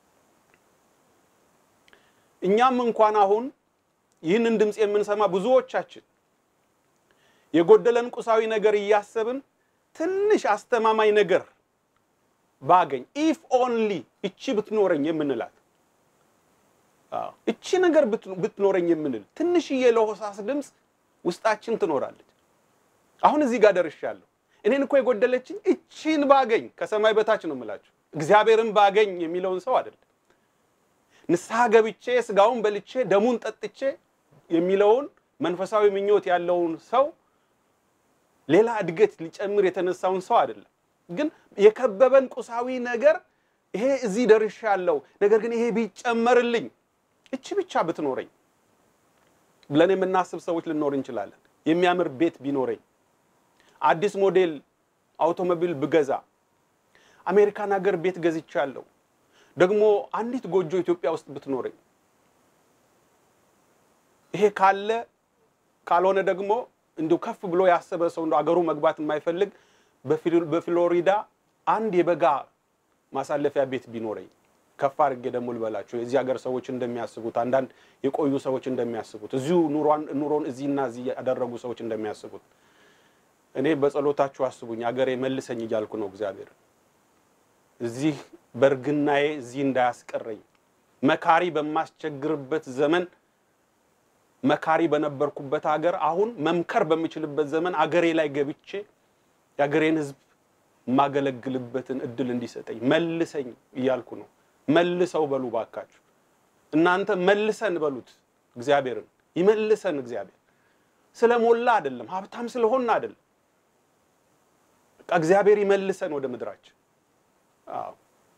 እኛም እንኳን አሁን ይህንን ድምፅ የምንሰማ ብዙዎቻችን የጎደለን ቁሳዊ ነገር እያሰብን ትንሽ አስተማማኝ ነገር ባገኝ ኢፍ ኦንሊ እቺ ብትኖረኝ የምንላት እቺ ነገር ብትኖረኝ የምንል ትንሽዬ ለሆሳስ ድምፅ ውስጣችን ትኖራለች። አሁን እዚህ ጋር ደርሻለሁ። እኔን እኮ የጎደለችኝ እቺን ባገኝ ከሰማይ በታች ነው የምላችሁ። እግዚአብሔርን ባገኝ የሚለውን ሰው አይደለም። ንስሐ ገብቼ ስጋውን በልቼ ደሙን ጠጥቼ የሚለውን መንፈሳዊ ምኞት ያለውን ሰው ሌላ እድገት ሊጨምር የተነሳውን ሰው አይደለም። ግን የከበበን ቁሳዊ ነገር ይሄ እዚህ ደርሻለሁ፣ ነገር ግን ይሄ ቢጨመርልኝ እቺ ብቻ ብትኖረኝ ብለን የምናስብ ሰዎች ልኖር እንችላለን። የሚያምር ቤት ቢኖረኝ፣ አዲስ ሞዴል አውቶሞቢል ብገዛ፣ አሜሪካን ሀገር ቤት ገዝቻለሁ፣ ደግሞ አንዲት ጎጆ ኢትዮጵያ ውስጥ ብትኖረኝ፣ ይሄ ካለ ካልሆነ ደግሞ እንዲሁ ከፍ ብሎ ያሰበ ሰው እንደ አገሩ መግባት የማይፈልግ በፍሎሪዳ አንድ የበጋ ማሳለፊያ ቤት ቢኖረኝ ከፍ አድርጌ ደግሞ ልበላችሁ የዚህ ሀገር ሰዎች እንደሚያስቡት አንዳንድ የቆዩ ሰዎች እንደሚያስቡት እዚሁ ኑሮን እዚህና እዚህ ያደረጉ ሰዎች እንደሚያስቡት እኔ በጸሎታችሁ አስቡኝ፣ አገሬ መልሰኝ እያልኩ ነው። እግዚአብሔር እዚህ በእርግናዬ እዚህ እንዳያስቀረኝ መካሪ በማስቸግርበት ዘመን መካሪ በነበርኩበት ሀገር አሁን መምከር በምችልበት ዘመን አገሬ ላይ ገብቼ የአገሬን ሕዝብ የማገለግልበትን እድል እንዲሰጠኝ መልሰኝ እያልኩ ነው። መልሰው በሉ ባካችሁ፣ እናንተ መልሰን በሉት እግዚአብሔርን። ይመልሰን እግዚአብሔር። ስለሞላ አይደለም፣ ሀብታም ስለሆን አይደለም። በቃ እግዚአብሔር ይመልሰን ወደ ምድራችን። አዎ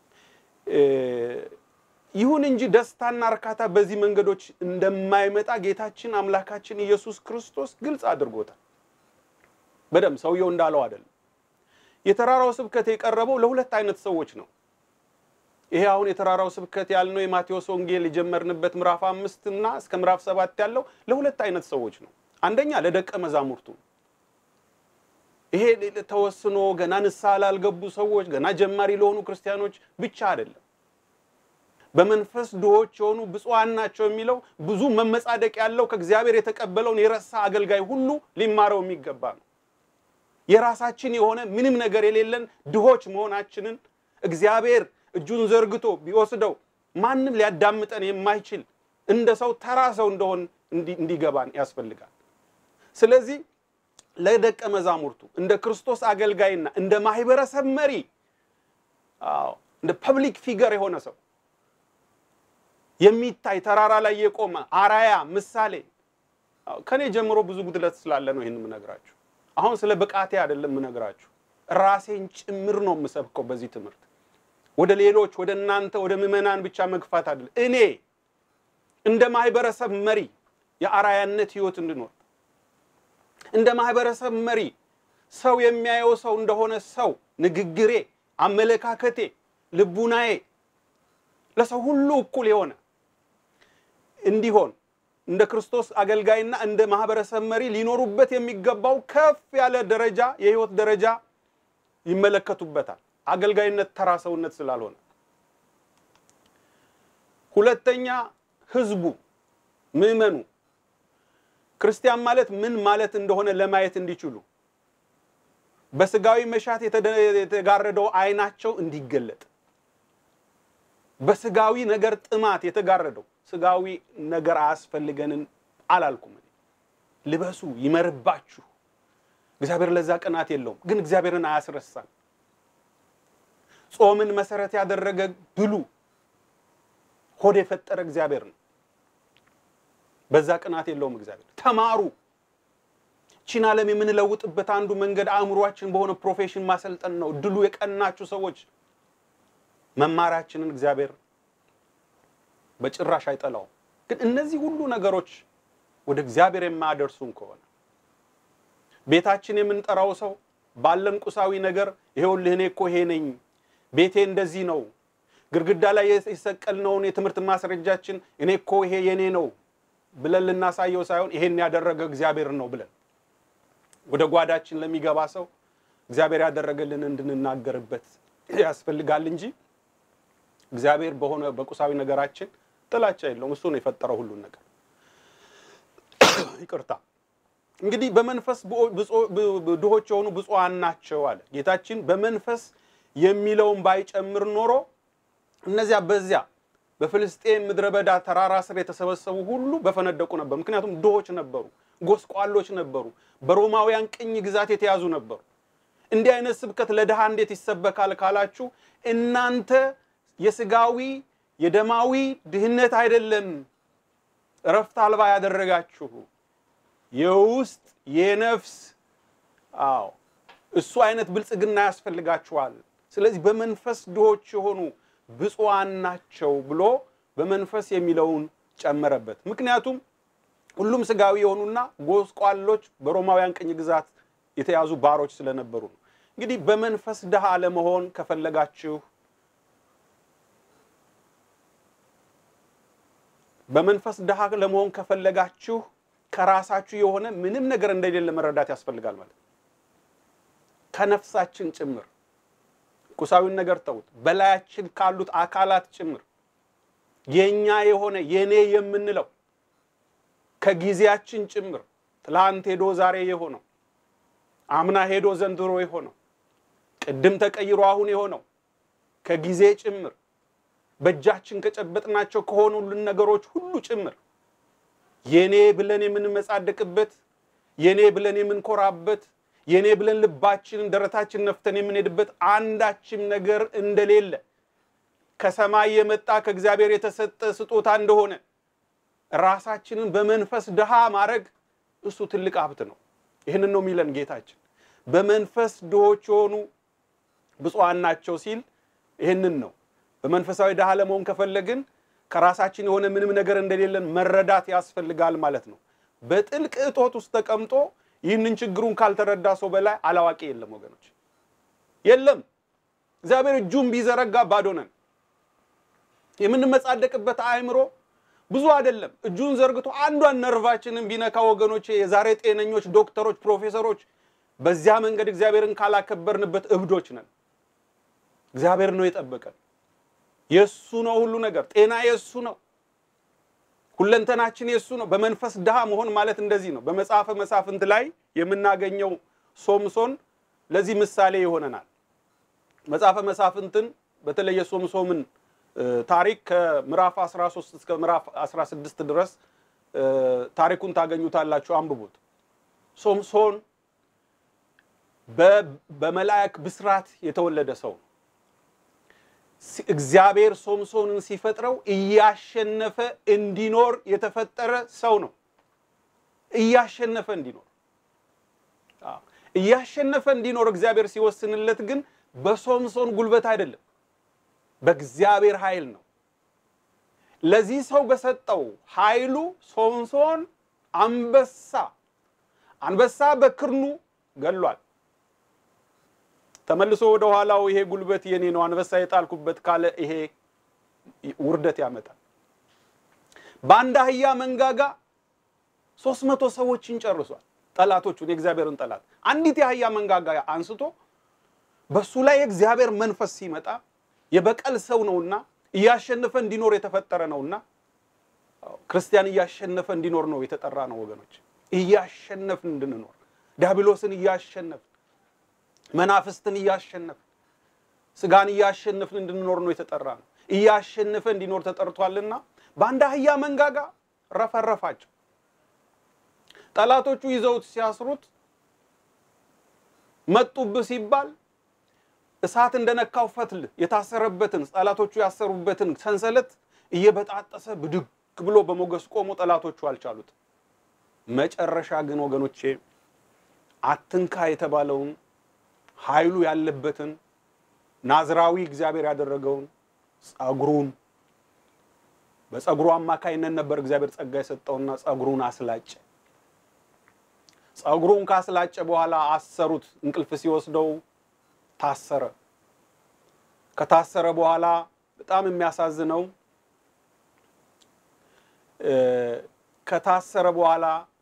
ይሁን እንጂ ደስታና እርካታ በዚህ መንገዶች እንደማይመጣ ጌታችን አምላካችን ኢየሱስ ክርስቶስ ግልጽ አድርጎታል። በደምብ ሰውየው እንዳለው አይደለም። የተራራው ስብከት የቀረበው ለሁለት አይነት ሰዎች ነው። ይሄ አሁን የተራራው ስብከት ያልነው የማቴዎስ ወንጌል የጀመርንበት ምዕራፍ አምስት እና እስከ ምዕራፍ ሰባት ያለው ለሁለት አይነት ሰዎች ነው። አንደኛ ለደቀ መዛሙርቱ ይሄ ተወስኖ ገና ንስሐ ላልገቡ ሰዎች፣ ገና ጀማሪ ለሆኑ ክርስቲያኖች ብቻ አይደለም። በመንፈስ ድሆች የሆኑ ብፁዓን ናቸው የሚለው ብዙ መመጻደቅ ያለው ከእግዚአብሔር የተቀበለውን የረሳ አገልጋይ ሁሉ ሊማረው የሚገባ ነው። የራሳችን የሆነ ምንም ነገር የሌለን ድሆች መሆናችንን እግዚአብሔር እጁን ዘርግቶ ቢወስደው ማንም ሊያዳምጠን የማይችል እንደ ሰው ተራ ሰው እንደሆን እንዲገባን ያስፈልጋል። ስለዚህ ለደቀ መዛሙርቱ እንደ ክርስቶስ አገልጋይና እንደ ማህበረሰብ መሪ አዎ እንደ ፐብሊክ ፊገር የሆነ ሰው የሚታይ ተራራ ላይ የቆመ አራያ ምሳሌ ከኔ ጀምሮ ብዙ ጉድለት ስላለ ነው ይህን የምነግራችሁ። አሁን ስለ ብቃቴ አይደለም የምነግራችሁ፣ ራሴን ጭምር ነው የምሰብከው በዚህ ትምህርት። ወደ ሌሎች ወደ እናንተ ወደ ምዕመናን ብቻ መግፋት አይደለም። እኔ እንደ ማህበረሰብ መሪ የአራያነት ህይወት እንድኖር እንደ ማህበረሰብ መሪ ሰው የሚያየው ሰው እንደሆነ ሰው ንግግሬ፣ አመለካከቴ፣ ልቡናዬ ለሰው ሁሉ እኩል የሆነ እንዲሆን እንደ ክርስቶስ አገልጋይና እንደ ማህበረሰብ መሪ ሊኖሩበት የሚገባው ከፍ ያለ ደረጃ የህይወት ደረጃ ይመለከቱበታል። አገልጋይነት ተራ ሰውነት ስላልሆነ። ሁለተኛ ህዝቡ፣ ምዕመኑ ክርስቲያን ማለት ምን ማለት እንደሆነ ለማየት እንዲችሉ በስጋዊ መሻት የተጋረደው አይናቸው እንዲገለጥ በስጋዊ ነገር ጥማት የተጋረደው ስጋዊ ነገር አያስፈልገንን አላልኩም። ልበሱ፣ ይመርባችሁ። እግዚአብሔር ለዛ ቅናት የለውም፣ ግን እግዚአብሔርን አያስረሳም። ጾምን መሰረት ያደረገ ብሉ። ሆድ የፈጠረ እግዚአብሔር ነው። በዛ ቅናት የለውም እግዚአብሔር። ተማሩ። ቺን ዓለም የምንለውጥበት አንዱ መንገድ አእምሯችን በሆነ ፕሮፌሽን ማሰልጠን ነው። ድሉ የቀናችሁ ሰዎች መማራችንን እግዚአብሔር በጭራሽ አይጠላውም። ግን እነዚህ ሁሉ ነገሮች ወደ እግዚአብሔር የማያደርሱን ከሆነ ቤታችን የምንጠራው ሰው ባለን ቁሳዊ ነገር ይሄውልህ እኔ እኮ ይሄ ነኝ፣ ቤቴ እንደዚህ ነው፣ ግድግዳ ላይ የሰቀልነውን የትምህርት ማስረጃችን እኔ እኮ ይሄ የኔ ነው ብለን ልናሳየው ሳይሆን ይሄን ያደረገ እግዚአብሔር ነው ብለን ወደ ጓዳችን ለሚገባ ሰው እግዚአብሔር ያደረገልን እንድንናገርበት ያስፈልጋል እንጂ እግዚአብሔር በሆነ በቁሳዊ ነገራችን ጥላቻ የለውም። እሱ ነው የፈጠረው ሁሉን ነገር። ይቅርታ እንግዲህ በመንፈስ ድሆች የሆኑ ብፁዓን ናቸው አለ ጌታችን። በመንፈስ የሚለውን ባይጨምር ኖሮ እነዚያ በዚያ በፍልስጤም ምድረ በዳ ተራራ ስር የተሰበሰቡ ሁሉ በፈነደቁ ነበር። ምክንያቱም ድሆች ነበሩ፣ ጎስቋሎች ነበሩ፣ በሮማውያን ቅኝ ግዛት የተያዙ ነበሩ። እንዲህ አይነት ስብከት ለድሃ እንዴት ይሰበካል ካላችሁ እናንተ የስጋዊ የደማዊ ድህነት አይደለም እረፍት አልባ ያደረጋችሁ የውስጥ የነፍስ አዎ እሱ አይነት ብልጽግና ያስፈልጋችኋል። ስለዚህ በመንፈስ ድሆች የሆኑ ብፁዓን ናቸው ብሎ በመንፈስ የሚለውን ጨመረበት። ምክንያቱም ሁሉም ስጋዊ የሆኑና ጎስቋሎች በሮማውያን ቅኝ ግዛት የተያዙ ባሮች ስለነበሩ ነው። እንግዲህ በመንፈስ ድሃ ለመሆን ከፈለጋችሁ በመንፈስ ድሃ ለመሆን ከፈለጋችሁ ከራሳችሁ የሆነ ምንም ነገር እንደሌለ መረዳት ያስፈልጋል ማለት ነው። ከነፍሳችን ጭምር ቁሳዊን ነገር ተውት፣ በላያችን ካሉት አካላት ጭምር የኛ የሆነ የኔ የምንለው ከጊዜያችን ጭምር ትላንት ሄዶ ዛሬ የሆነው አምና ሄዶ ዘንድሮ የሆነው ቅድም ተቀይሮ አሁን የሆነው ከጊዜ ጭምር በእጃችን ከጨበጥናቸው ከሆኑልን ነገሮች ሁሉ ጭምር የኔ ብለን የምንመጻደቅበት የኔ ብለን የምንኮራበት የኔ ብለን ልባችንን ደረታችን ነፍተን የምንሄድበት አንዳችም ነገር እንደሌለ ከሰማይ የመጣ ከእግዚአብሔር የተሰጠ ስጦታ እንደሆነ ራሳችንን በመንፈስ ድሃ ማድረግ እሱ ትልቅ ሀብት ነው። ይህንን ነው የሚለን ጌታችን። በመንፈስ ድሆች የሆኑ ብፁዓን ናቸው ሲል ይህንን ነው። በመንፈሳዊ ድሃ ለመሆን ከፈለግን ከራሳችን የሆነ ምንም ነገር እንደሌለን መረዳት ያስፈልጋል ማለት ነው። በጥልቅ እጦት ውስጥ ተቀምጦ ይህንን ችግሩን ካልተረዳ ሰው በላይ አላዋቂ የለም ወገኖች፣ የለም። እግዚአብሔር እጁን ቢዘረጋ ባዶ ነን። የምንመጻደቅበት አእምሮ ብዙ አይደለም። እጁን ዘርግቶ አንዷን ነርቫችንን ቢነካ ወገኖች፣ የዛሬ ጤነኞች ዶክተሮች፣ ፕሮፌሰሮች በዚያ መንገድ እግዚአብሔርን ካላከበርንበት እብዶች ነን። እግዚአብሔር ነው የጠበቀን። የእሱ ነው ሁሉ ነገር። ጤና የእሱ ነው። ሁለንተናችን የእሱ ነው። በመንፈስ ድሃ መሆን ማለት እንደዚህ ነው። በመጽሐፈ መሳፍንት ላይ የምናገኘው ሶምሶን ለዚህ ምሳሌ ይሆነናል። መጽሐፈ መሳፍንትን በተለይ የሶምሶምን ታሪክ ከምዕራፍ 13 እስከ ምዕራፍ 16 ድረስ ታሪኩን ታገኙታላችሁ። አንብቡት። ሶምሶን በመላእክ ብስራት የተወለደ ሰው ነው። እግዚአብሔር ሶምሶንን ሲፈጥረው እያሸነፈ እንዲኖር የተፈጠረ ሰው ነው። እያሸነፈ እንዲኖር እያሸነፈ እንዲኖር እግዚአብሔር ሲወስንለት ግን በሶምሶን ጉልበት አይደለም፣ በእግዚአብሔር ኃይል ነው። ለዚህ ሰው በሰጠው ኃይሉ ሶምሶን አንበሳ አንበሳ በክርኑ ገሏል። ተመልሶ ወደ ኋላው ይሄ ጉልበት የኔ ነው አንበሳ የጣልኩበት ካለ ይሄ ውርደት ያመጣል። በአንድ አህያ መንጋጋ ሶስት መቶ ሰዎችን ጨርሷል። ጠላቶቹን የእግዚአብሔርን ጠላት አንዲት የአህያ መንጋጋ አንስቶ በሱ ላይ የእግዚአብሔር መንፈስ ሲመጣ የበቀል ሰው ነውና እያሸነፈ እንዲኖር የተፈጠረ ነውና ክርስቲያን እያሸነፈ እንዲኖር ነው የተጠራ ነው ወገኖች። እያሸነፍን እንድንኖር ዲያብሎስን እያሸነፍን መናፍስትን እያሸነፍን ስጋን እያሸነፍን እንድንኖር ነው የተጠራ ነው። እያሸነፈ እንዲኖር ተጠርቷልና በአንድ አህያ መንጋጋ ረፈረፋቸው። ጠላቶቹ ይዘውት ሲያስሩት መጡብህ ሲባል እሳት እንደነካው ፈትል የታሰረበትን ጠላቶቹ ያሰሩበትን ሰንሰለት እየበጣጠሰ ብድግ ብሎ በሞገስ ቆሞ ጠላቶቹ አልቻሉት። መጨረሻ ግን ወገኖቼ አትንካ የተባለውን ኃይሉ ያለበትን ናዝራዊ እግዚአብሔር ያደረገውን ጸጉሩን በጸጉሩ አማካይነት ነበር እግዚአብሔር ጸጋ የሰጠውና ጸጉሩን አስላጨ። ጸጉሩን ካስላጨ በኋላ አሰሩት። እንቅልፍ ሲወስደው ታሰረ። ከታሰረ በኋላ በጣም የሚያሳዝነው ከታሰረ በኋላ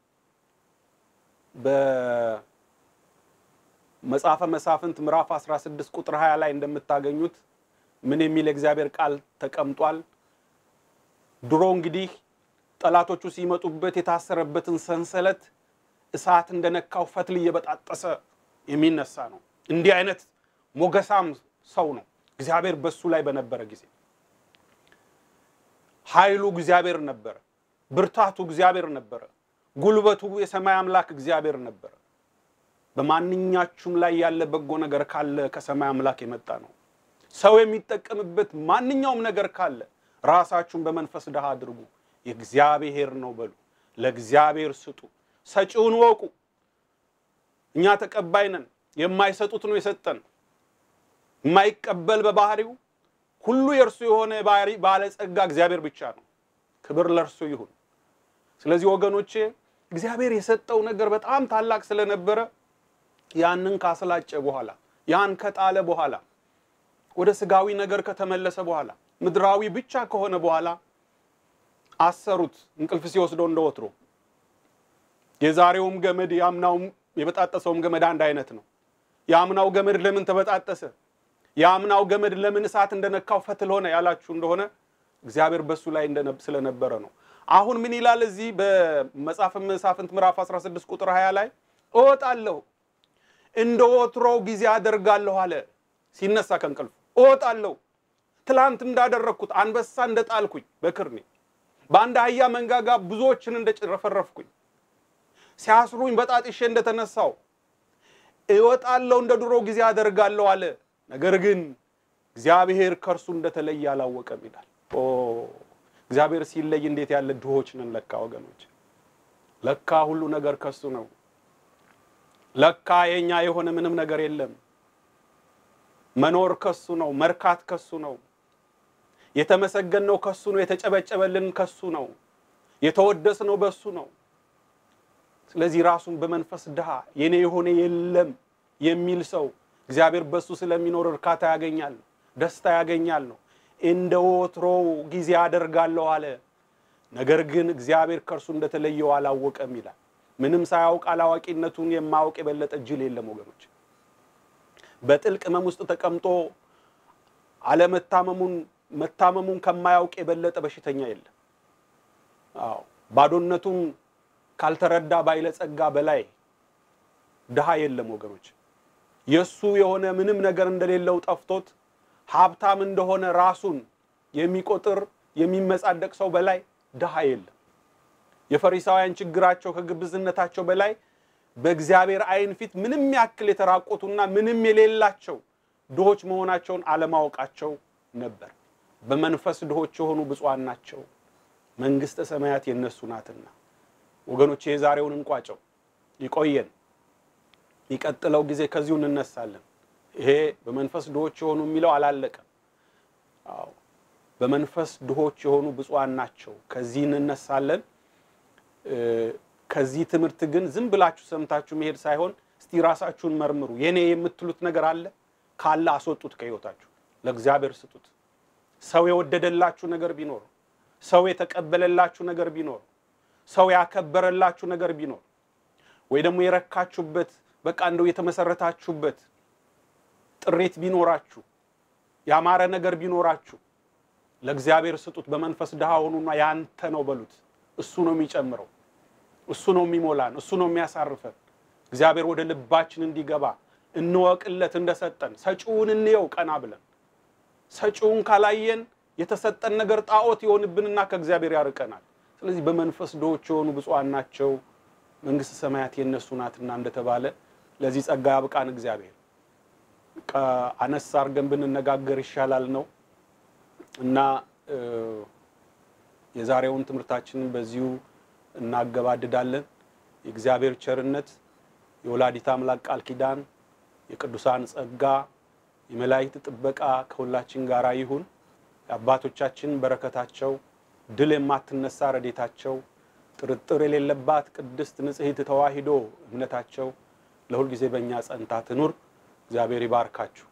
በመጽሐፈ መሳፍንት ምዕራፍ 16 ቁጥር 20 ላይ እንደምታገኙት ምን የሚል የእግዚአብሔር ቃል ተቀምጧል? ድሮ እንግዲህ ጠላቶቹ ሲመጡበት የታሰረበትን ሰንሰለት እሳት እንደነካው ፈትል እየበጣጠሰ የሚነሳ ነው። እንዲህ አይነት ሞገሳም ሰው ነው እግዚአብሔር በሱ ላይ በነበረ ጊዜ። ኃይሉ እግዚአብሔር ነበረ፣ ብርታቱ እግዚአብሔር ነበረ፣ ጉልበቱ የሰማይ አምላክ እግዚአብሔር ነበረ። በማንኛችሁም ላይ ያለ በጎ ነገር ካለ ከሰማይ አምላክ የመጣ ነው። ሰው የሚጠቀምበት ማንኛውም ነገር ካለ ራሳችሁን በመንፈስ ድሃ አድርጉ፣ የእግዚአብሔር ነው በሉ፣ ለእግዚአብሔር ስጡ፣ ሰጪውን ወቁ። እኛ ተቀባይ ነን። የማይሰጡት ነው የሰጠን። የማይቀበል በባህሪው ሁሉ የእርሱ የሆነ ባለጸጋ እግዚአብሔር ብቻ ነው። ክብር ለእርሱ ይሁን። ስለዚህ ወገኖቼ እግዚአብሔር የሰጠው ነገር በጣም ታላቅ ስለነበረ ያንን ካስላጨ በኋላ ያን ከጣለ በኋላ ወደ ስጋዊ ነገር ከተመለሰ በኋላ ምድራዊ ብቻ ከሆነ በኋላ አሰሩት። እንቅልፍ ሲወስደው እንደወትሮ የዛሬውም ገመድ የአምናውም የበጣጠሰውም ገመድ አንድ አይነት ነው። የአምናው ገመድ ለምን ተበጣጠሰ? የአምናው ገመድ ለምን እሳት እንደነካው ፈትል ሆነ ያላችሁ እንደሆነ እግዚአብሔር በሱ ላይ ስለነበረ ነው። አሁን ምን ይላል እዚህ በመጽሐፈ መሳፍንት ምዕራፍ 16 ቁጥር 20 ላይ እወጣለሁ እንደ ወትሮው ጊዜ አደርጋለሁ አለ። ሲነሳ ከእንቅልፉ እወጣለሁ፣ ትላንት እንዳደረግኩት አንበሳ እንደጣልኩኝ በክርኔ በአንድ አህያ መንጋጋ ብዙዎችን እንደጨረፈረፍኩኝ ሲያስሩኝ በጣጥሼ እንደተነሳው እወጣለሁ፣ እንደ ድሮ ጊዜ አደርጋለሁ አለ። ነገር ግን እግዚአብሔር ከእርሱ እንደተለየ አላወቀም ይላል። ኦ እግዚአብሔር ሲለይ እንዴት ያለ ድሆች ነን ለካ ወገኖች። ለካ ሁሉ ነገር ከሱ ነው። ለካ የኛ የሆነ ምንም ነገር የለም። መኖር ከሱ ነው። መርካት ከሱ ነው። የተመሰገንነው ከሱ ነው። የተጨበጨበልን ከሱ ነው። የተወደስነው በሱ ነው። ስለዚህ ራሱን በመንፈስ ድሃ የኔ የሆነ የለም የሚል ሰው እግዚአብሔር በሱ ስለሚኖር እርካታ ያገኛል፣ ደስታ ያገኛል ነው። እንደ ወትሮው ጊዜ አደርጋለሁ አለ። ነገር ግን እግዚአብሔር ከእርሱ እንደተለየው አላወቀም ይላል። ምንም ሳያውቅ አላዋቂነቱን የማያውቅ የበለጠ ጅል የለም ወገኖች። በጥልቅ ሕመም ውስጥ ተቀምጦ አለመታመሙን መታመሙን ከማያውቅ የበለጠ በሽተኛ የለም። አዎ ባዶነቱን ካልተረዳ ባለጸጋ በላይ ድሃ የለም ወገኖች። የእሱ የሆነ ምንም ነገር እንደሌለው ጠፍቶት ሀብታም እንደሆነ ራሱን የሚቆጥር የሚመጻደቅ ሰው በላይ ድሃ የለም። የፈሪሳውያን ችግራቸው ከግብዝነታቸው በላይ በእግዚአብሔር ዓይን ፊት ምንም ያክል የተራቆቱና ምንም የሌላቸው ድሆች መሆናቸውን አለማወቃቸው ነበር። በመንፈስ ድሆች የሆኑ ብፁዓን ናቸው፣ መንግሥተ ሰማያት የነሱ ናትና። ወገኖች የዛሬውን እንቋጨው፣ ይቆየን። የሚቀጥለው ጊዜ ከዚሁ እንነሳለን። ይሄ በመንፈስ ድሆች የሆኑ የሚለው አላለቀም። አዎ በመንፈስ ድሆች የሆኑ ብፁዓን ናቸው። ከዚህ እንነሳለን። ከዚህ ትምህርት ግን ዝም ብላችሁ ሰምታችሁ መሄድ ሳይሆን እስቲ ራሳችሁን መርምሩ። የኔ የምትሉት ነገር አለ ካለ አስወጡት፣ ከሕይወታችሁ ለእግዚአብሔር ስጡት። ሰው የወደደላችሁ ነገር ቢኖር፣ ሰው የተቀበለላችሁ ነገር ቢኖር፣ ሰው ያከበረላችሁ ነገር ቢኖር፣ ወይ ደግሞ የረካችሁበት በቃ እንደው የተመሰረታችሁበት ጥሬት ቢኖራችሁ፣ ያማረ ነገር ቢኖራችሁ ለእግዚአብሔር ስጡት። በመንፈስ ድሃ ሆኑና ያንተ ነው በሉት። እሱ ነው የሚጨምረው፣ እሱ ነው የሚሞላን፣ እሱ ነው የሚያሳርፈን። እግዚአብሔር ወደ ልባችን እንዲገባ እንወቅለት እንደሰጠን። ሰጪውን እንየው ቀና ብለን። ሰጪውን ካላየን የተሰጠን ነገር ጣዖት ይሆንብንና ከእግዚአብሔር ያርቀናል። ስለዚህ በመንፈስ ድሆች የሆኑ ብፁዓን ናቸው መንግሥተ ሰማያት የእነሱ ናትና እንደተባለ ለዚህ ጸጋ ያብቃን እግዚአብሔር። አነስ አድርገን ብንነጋገር ይሻላል ነው እና የዛሬውን ትምህርታችንን በዚሁ እናገባድዳለን። የእግዚአብሔር ቸርነት፣ የወላዲት አምላክ ቃል ኪዳን፣ የቅዱሳን ጸጋ፣ የመላእክት ጥበቃ ከሁላችን ጋር ይሁን። የአባቶቻችን በረከታቸው፣ ድል የማትነሳ ረዴታቸው፣ ጥርጥር የሌለባት ቅድስት ንጽሕት ተዋሂዶ እምነታቸው ለሁል ጊዜ በእኛ ጸንታ ትኑር። እግዚአብሔር ይባርካችሁ።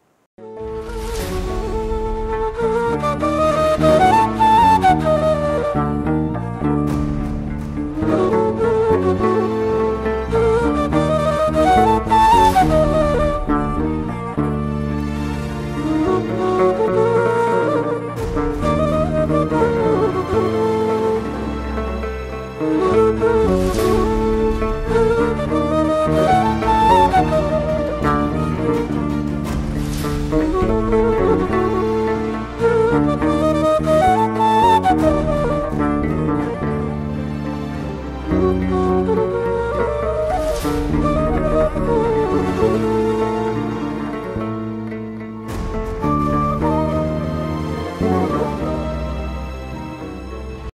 Thank you.